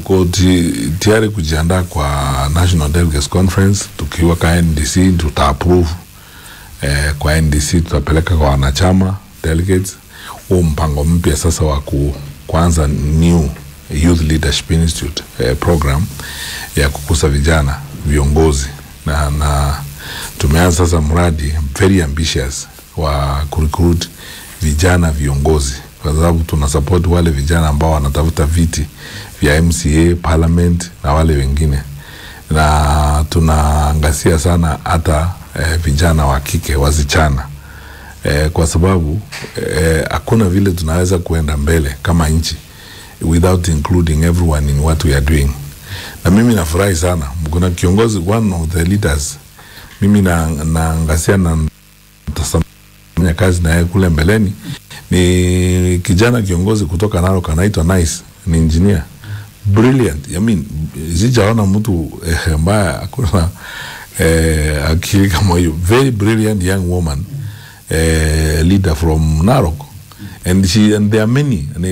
tuko ti, tayari kujiandaa kwa National Delegates Conference. Tukiwa kwa NDC tuta approve eh, kwa NDC tutapeleka kwa wanachama delegates huu mpango mpya sasa wa ku, kuanza new Youth Leadership Institute eh, program ya kukuza vijana viongozi na, na tumeanza sasa mradi very ambitious wa kurecruit vijana viongozi kwa sababu tuna support wale vijana ambao wanatafuta viti vya MCA, parliament na wale wengine, na tunaangazia sana hata eh, vijana wa kike wasichana eh, kwa sababu hakuna eh, vile tunaweza kuenda mbele kama nchi without including everyone in what we are doing. Na mimi nafurahi sana, kuna kiongozi one of the leaders mimi naangazia na nitafanya kazi na yeye kule mbeleni ni kijana kiongozi kutoka Narok anaitwa Nice, ni engineer brilliant. I mean, sijaona mtu eh, ambaye hakuna eh, akili kama hiyo. Very brilliant young woman eh, leader from Narok and she and there are many